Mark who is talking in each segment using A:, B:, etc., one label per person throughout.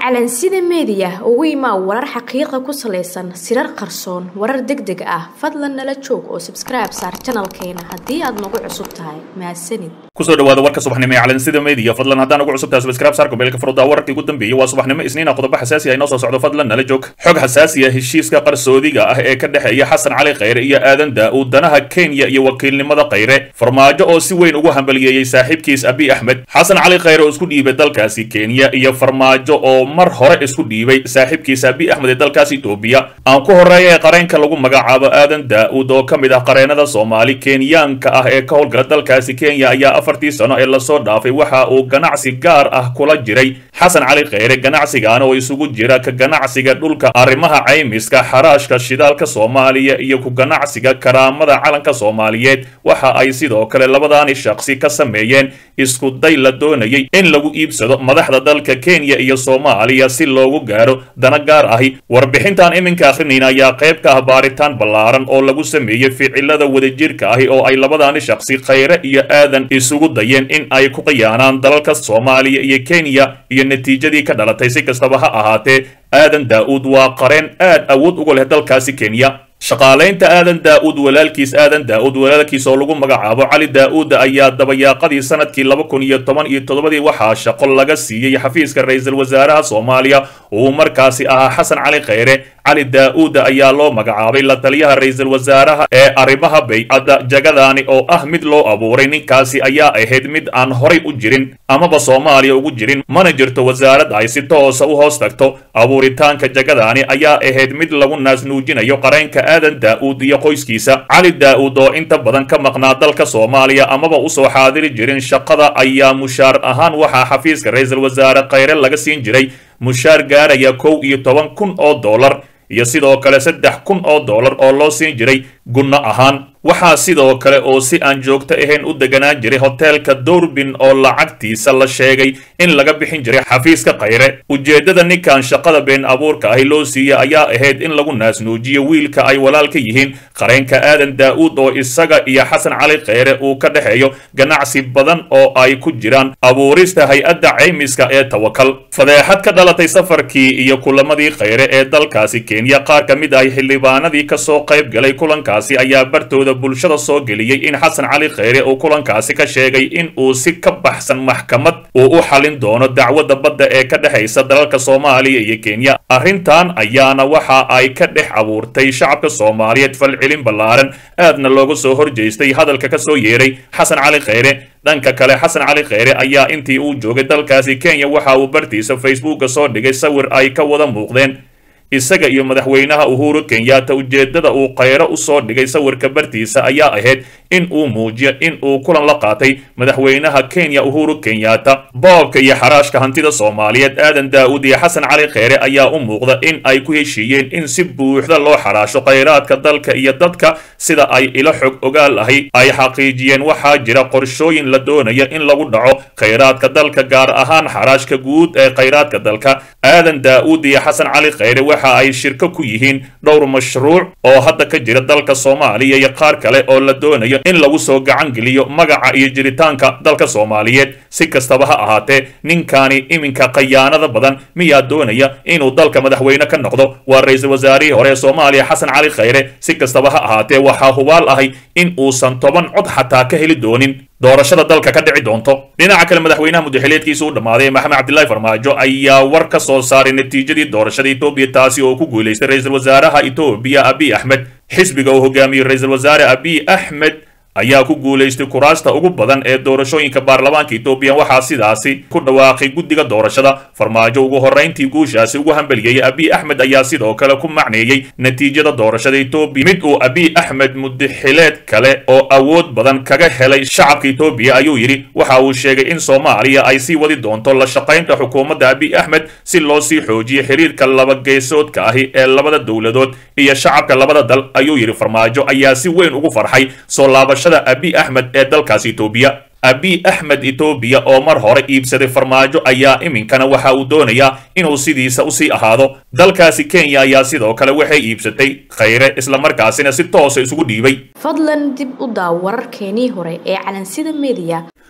A: calansida meediya ugu imaa warar xaqiiqa ku salaysan sirar qarsoon warar deg deg ah fadlan nala joog oo sabskribe saar janalkeena haddii aad nagu cusub tahay mahadsanid
B: kusoo dhawaada warka subaxnimo ee calansida media fadlan haddaan ugu cusubtahay subscribe saar kubeelka furda wararkii ugu dambeeyey waa subaxnimo isniina qodobo xasaasi ah inoo soo socdo fadlan nala joog xog xasaasi ah heshiiska qarsoodiga ah ee ka dhexeeya xasan cali khayre iyo aadan daa-uud danaha kenya iyo wakiilnimada khayre farmaajo oo si weyn ugu hambaliyeeyey saaxiibkiis abi axmed xasan cali khayre oo isku dhiibay dalkaasi kenya iyo farmaajo oo mar hore isku dhiibay saaxiibkiis abi axmed ee dalkaas etoobiya aan ku horeeya ee qareenka lagu magacaabo aadan daa-uud oo ka mid ah qareenada soomaali kenyaanka ah ee ka howlgala dalkaasi kenya ayaa afartii sano ee lasoo dhaafay waxa uu ganacsi gaar ah kula jiray xasan cali khayre ganacsigan oo isugu jira ka ganacsiga dhulka arrimaha caymiska xaraashka shidaalka soomaaliya iyo ku ganacsiga karaamada calanka soomaaliyeed waxa ay sidoo kale labadaani shaqsi ka sameeyeen isku day la doonayay in lagu iibsado madaxda dalka kenya iyo soomaaliya si loogu gaaro dana gaar ahi warbixintan iminka akhrinayna ayaa qayb ka ah baaritaan ballaaran oo lagu sameeyey ficilada wadajirka ahi oo ay labadaani shaqsi khayre iyo aadan isugu dayeen in ay ku khiyaanaan dalalka soomaaliya iyo kenya iyo natiijadii ka dhalatay si kastaba ha ahaatee aadan daa-uud waa qareen aad awood uga leh dalkaasi kenya shaqaalaynta aadan daa-uud walaalkiis aadan daa-uud walaalkiis oo lagu magacaabo cali daa-uud ayaa dabayaaqadii sanadkii laba kun iyo toban iyo toddobadii waxaa shaqo laga siiyey xafiiska ra-iisul wasaaraha soomaaliya uu markaasi ahaa xasan cali khayre cali daa-uud ayaa loo magacaabay la taliyaha ra-iisul wasaaraha ee arrimaha baycadda jagadaani oo ah mid loo abuuray ninkaasi ayaa ahayd mid aan horay u jirin amaba soomaaliya ugu jirin mana jirto wasaarad ay si toosa u hoos tagto abuuritaanka jagadaani ayaa ahayd mid lagu naasnuujinayo qareenka aadan daa-uud iyo qoyskiisa cali daa-uud oo inta badan ka maqnaa dalka soomaaliya amaba usoo xaadiri jirin shaqada ayaa mushaar ahaan waxaa xafiiska ra-iisul wasaare khayre laga siin jiray mushaar gaaraya kow iyo toban kun oo dollar iyo sidoo kale saddex kun oo dollar oo loo siin jiray gunno ahaan waxaa sidoo kale oo si aan joogto ahayn u deganaan jiray hoteelka doorbin oo lacagtiisa la sheegay in laga bixin jiray xafiiska khayre ujeeddada ninkan shaqada been abuurka ahi loo siiyey ayaa ahayd in lagu naasnuujiyo wiilka ay walaalka yihiin qareenka aadan daa-uud oo isaga iyo xasan cali khayre uu ka dhexeeyo ganacsi badan oo ay ku jiraan abuurista hay-adda caymiska ee tawakal fadeexad ka dhalatay safarkii iyo kulamadii khayre ee dalkaasi kenya qaar ka mid ah xildhibaanadii kasoo qayb galay kulankaasi ayaa bartooda bulshada soo geliyey in xasan cali khayre uu kulankaasi ka sheegay in uu si ka baxsan maxkamad uu u xalin doono dacwadda badda ee ka dhexaysa dalalka soomaaliya iyo kenya arrintan ayaana waxa ay ka dhex abuurtay shacabka soomaaliyeed falcelin ballaaran aadna looga soo horjeestay hadalka ka soo yeeray xasan cali khayre dhanka kale xasan cali khayre ayaa intii uu joogay dalkaasi kenya waxa uu bartiisa facebooka soo dhigay sawir ay ka wada muuqdeen isaga iyo madaxweynaha uhuru kenyatta ujeeddada uu khayre u soo dhigay sawirka bartiisa ayaa ahayd in uu muujiyo in uu kulan la qaatay madaxweynaha kenya uhuru kenyatta boobka iyo xaraashka hantida soomaaliyeed aadan daa-uud iyo xasan cali khayre ayaa u muuqda in ay ku heshiiyeen in si buuxda loo xaraasho khayraadka dalka iyo dadka sida ay ilo xog ogaal ahi ay xaqiijiyeen waxaa jira qorshooyin la doonaya in lagu dhaco khayraadka dalka gaar ahaan xaraashka guud ee khayraadka dalka aadan daa-uud iyo xasan cali khayre waxa ay shirko ku yihiin dhowr mashruuc oo hadda ka jira dalka soomaaliya iyo qaar kale oo la doonayo in lagu soo gacan geliyo magaca iyo jiritaanka dalka soomaaliyeed si kastaba ha ahaatee ninkaani iminka khayaanada badan miyaa doonaya inuu dalka madaxweyne ka noqdo waa ra-iisul wasaarihii hore ee soomaaliya xasan cali khayre si kastaba ha ahaatee waxaa hubaal ahay in uusan toban cod xataa ka heli doonin doorashada dalka ka dhici doonto dhinaca kale madaxweynaha mudaxileedkiisa u dhammaaday maxamed cabdilaahi farmaajo ayaa war ka soo saaray natiijadii doorashada etoobiya taasi oo ku guulaystay ra-iisul wasaaraha etoobiya abiy axmed xisbiga uu hogaamiyey ra-iisul wasaare abiy axmed ayaa ku guulaystay kuraasta ugu badan ee doorashooyinka baarlamaanka etoobiya waxaa sidaasi ku dhawaaqay guddiga doorashada farmaajo ugu horrayntii guushaasi ugu hambeliyey abiy axmed ayaa sidoo kale ku macneeyey natiijada doorashada etoobiya mid uu abiy axmed mudaxileed kale oo awood badan kaga helay shacabka etoobiya ayuu yidhi waxa uu sheegay in soomaaliya ay sii wadi doonto la shaqaynta xukuumadda abiy axmed si loo sii xoojiyo xiriirka labageesoodka ahi ee labada dowladood iyo shacabka labada dal ayuu yidhi farmaajo ayaa si weyn ugu farxay soo laabashada abiy axmed ee dalkaasi etoobiya abiy axmed etoobiya oo mar hore iibsaday farmaajo ayaa iminkana waxa uu doonayaa inuu sidiisa usii ahaado dalkaasi kenya ayaa sidoo kale waxay iibsatay khayre islamarkaasina si toosa isugu dhiibay
A: fadlan dib u daaw wararkeenii hore ee calansida media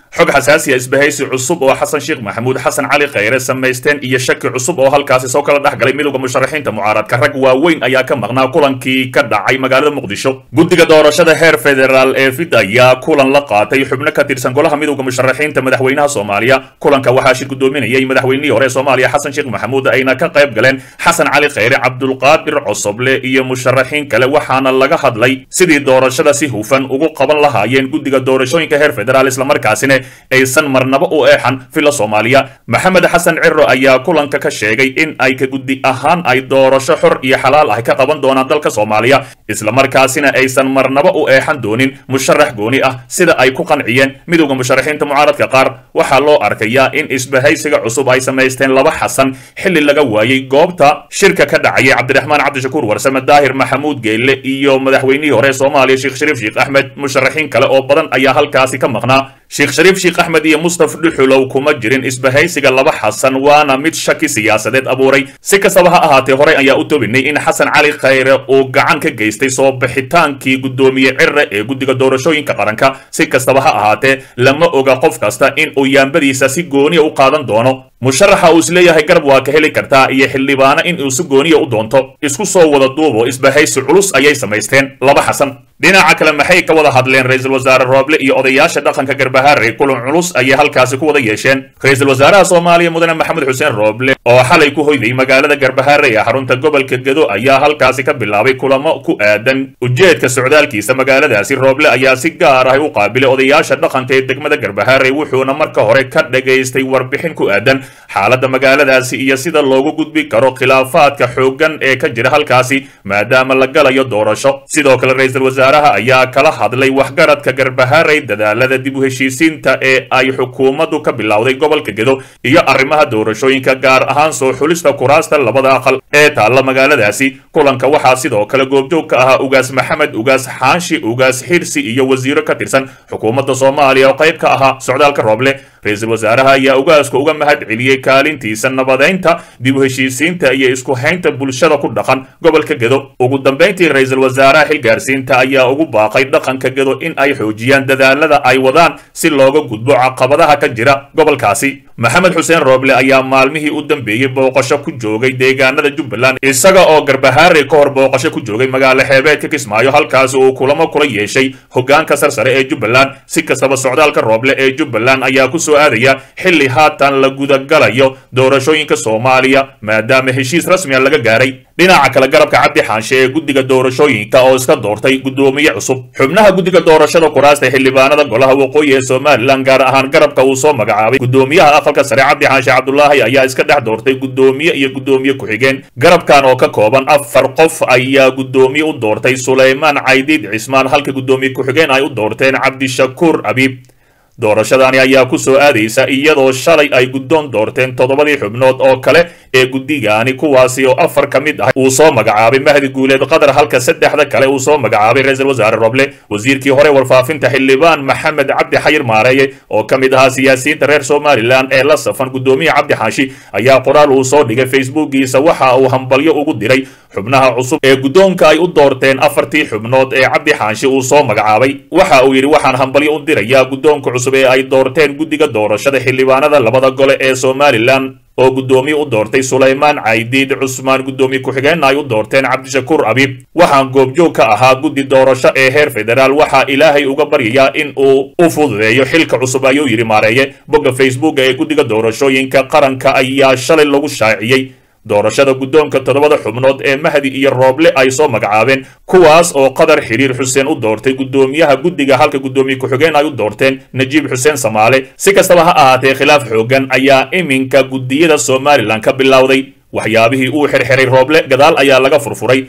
B: xog xasaasiya isbahaysi cusub oo xasan sheekh maxamuud xasan cali khayre samaysteen iyo shaki cusub oo halkaasi soo kala dhex galay midowda musharaxiinta mucaaradka rag waaweyn ayaa ka maqnaa kulankii ka dhacay magaalada muqdisho guddiga doorashada heer federaal ee fid ayaa kulan la qaatay xubno ka tirsan golaha midowda musharaxiinta madaxweynaha soomaaliya kulanka waxaa shir gudoominayay madaxweynihii hore ee soomaaliya xasan sheekh maxamuud ayna ka qayb galeen xasan cali khayre cabdulqaadir cosoble iyo musharaxiin kale waxaana laga hadlay sidii doorashada si hufan ugu qaban lahaayeen guddiga doorashooyinka heer federaal islamarkaasina aysan marnaba u eexan filla soomaaliya maxamed xasan ciro ayaa kulanka ka sheegay in ay ka guddi ahaan ay doorasho xor iyo xalaal ah ka qaban doonaan dalka soomaaliya islamarkaasina aysan marnaba u eexan doonin musharax gooni ah sida ay ku qanciyeen midowda musharaxiinta mucaaradka qaar waxaa loo arkayaa in isbahaysiga cusub ay samaysteen laba xasan xilli laga waayey goobta shirka ka dhacayay cabdiraxmaan cabdishakuur warsame daahir maxamuud geelle iyo madaxweynihii hore soomaaliya sheekh shariif sheekh axmed musharaxiin kale oo badan ayaa halkaasi ka maqnaa sheekh shariif sheekh axmed iyo mustaf dhuxulow kuma jirin isbahaysiga laba xasan waana mid shaki siyaasadeed abuuray si kastaba ha ahaatee horey ayaa u tobinay in xasan cali khayre uu gacan ka geystay soo bixitaankii guddoomiye cire ee guddiga doorashooyinka qaranka si kastaba ha ahaatee lama oga qof kasta in uu yaambadiisa si gooniya u qaadan doono musharaxa uu isleeyahay garab waa ka heli kartaa iyo xildhibaano in uu si gooniya u doonto isku soo wada duubo isbahaysi culus ayay samaysteen laba xasan dhinaca kale maxay ka wada hadleen ra-iisul wasaare rooble iyo odayaasha dhaqanka garbahaare kulan culus ayay halkaasi ku wada yeesheen ra-iisul wasaaraha soomaaliya mudane maxamed xuseen rooble oo xalay ku hoyday magaalada garbahaare ee xarunta gobolka gedo ayaa halkaasi ka bilaabay kulamo ku aadan ujeedka socdaalkiisa magaaladaasi rooble ayaa si gaar ah u qaabilay odayaasha dhaqanka ee degmada garbahaare wuxuuna marka hore ka dhagaystay warbixin ku aadan xaaladda magaaladaasi iyo sida loogu gudbi karo khilaafaadka xooggan ee ka jira halkaasi maadaama la galayo doorasho sidoo kale ra-iisul wasaaraha ayaa kala hadlay waxgaradka garbahaarey dadaalada dib u heshiisiinta ee ay xukuumaddu ka bilowday gobolka gedo iyo arrimaha doorashooyinka gaar ahaan soo xulista kuraasta labada aqal ee taalla magaaladaasi kulanka waxaa sidoo kale goobjoog ka ahaa ugaas maxamed ugaas xaashi ugaas xirsi iyo wasiiro ka tirsan xukuumadda soomaaliya oo qayb ka ahaa socdaalka rooble ra-iisul wasaaraha ayaa ugaaska uga mahad celiyey kaalintiisa nabadeynta dib u heshiisiinta iyo isku haynta bulshada ku dhaqan gobolka gedo ugu dambayntii ra-iisul wasaaraha xilgaarsiinta ayaa ugu baaqay dhaqanka gedo in ay xoojiyaan dadaalada ay wadaan si looga gudbo caqabadaha ka jira gobolkaasi maxamed xuseen rooble ayaa maalmihii u dambeeyey booqasho ku joogay deegaanada jubbaland isaga oo garbahaare ka hor booqasho ku joogay magaalo xeebeedka kismaayo halkaasi uu kulamo kula yeeshay hogaanka sarsare ee jubbaland si kastaba socdaalka rooble ee jubbaland ayaa ku soo aadaya xilli haatan la gudagalayo doorashooyinka soomaaliya maadaama heshiis rasmiya laga gaaray dhinaca kale garabka cabdi xaanshe ee guddiga doorashooyinka oo iska doortay guddoomiye cusub xubnaha guddiga doorashada kuraasta xildhibaanada golaha waqooyi ee somalilan gaar ahaan garabka uu soo magacaabay guddoomiyaha aqalka sare cabdi xaanshe cabdulaahi ayaa iska dhex doortay guddoomiye iyo guddoomiye ku-xigeen garabkan oo ka kooban afar qof ayaa guddoomiye u doortay sulaymaan caydiid cismaan halka guddoomiye ku-xigeen ay u doorteen cabdishakuur abiib doorashadani ayaa ku soo aadaysa iyadoo shalay ay guddoon doorteen toddobadii xubnood oo kale ee guddigaani kuwaasi oo afar ka mid ah uu soo magacaabay mahdi guuleed qatar halka saddexda kale uu soo magacaabay ra-iisul wasaare roble wasiirkii hore warfaafinta xildhibaan maxamed cabdi xayir maareeye oo ka mid ahaa siyaasiyiinta reer somalilan ee la safan guddoomiye cabdi xaashi ayaa qoraal uu soo dhigay facebookiisa waxa uu hambalyo ugu diray xubnaha cusub ee guddoonka ay u doorteen afartii xubnood ee cabdi xaashi uu soo magacaabay waxa uu yidhi waxaan hambalyo u dirayaa guddoonka cusub ee ay doorteen guddiga doorashada xildhibaanada labada gole ee somalilan oo guddoomiye u doortay sulaymaan caydiid cusmaan guddoomiye ku-xigeenna ay u doorteen cabdishakuur abiib waxaan goobjoog ka ahaa guddi doorasho ee heer federaal waxaa ilaahay uga baryayaa in uu u fududeeyo xilka cusub ayuu yidhi maareeye bogga facebooka ee guddiga doorashooyinka qaranka ayaa shalay lagu shaaciyey doorashada guddoonka toddobada xubnood ee mahdi iyo rooble ay soo magacaabeen kuwaas oo qadar xiriir xuseen u doortay guddoomiyaha guddiga halka guddoomiye ku-xigeen ay u doorteen najiib xuseen samaale si kastaba ha ahaatee khilaaf xoogan ayaa iminka guddiyada somalilan ka bilowday waxyaabihii uu xirxiray rooble gadaal ayaa laga furfuray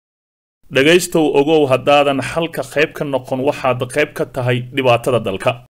B: dhegaystow ogow haddaadan xalka qayb ka noqon waxaad qayb ka tahay dhibaatada dalka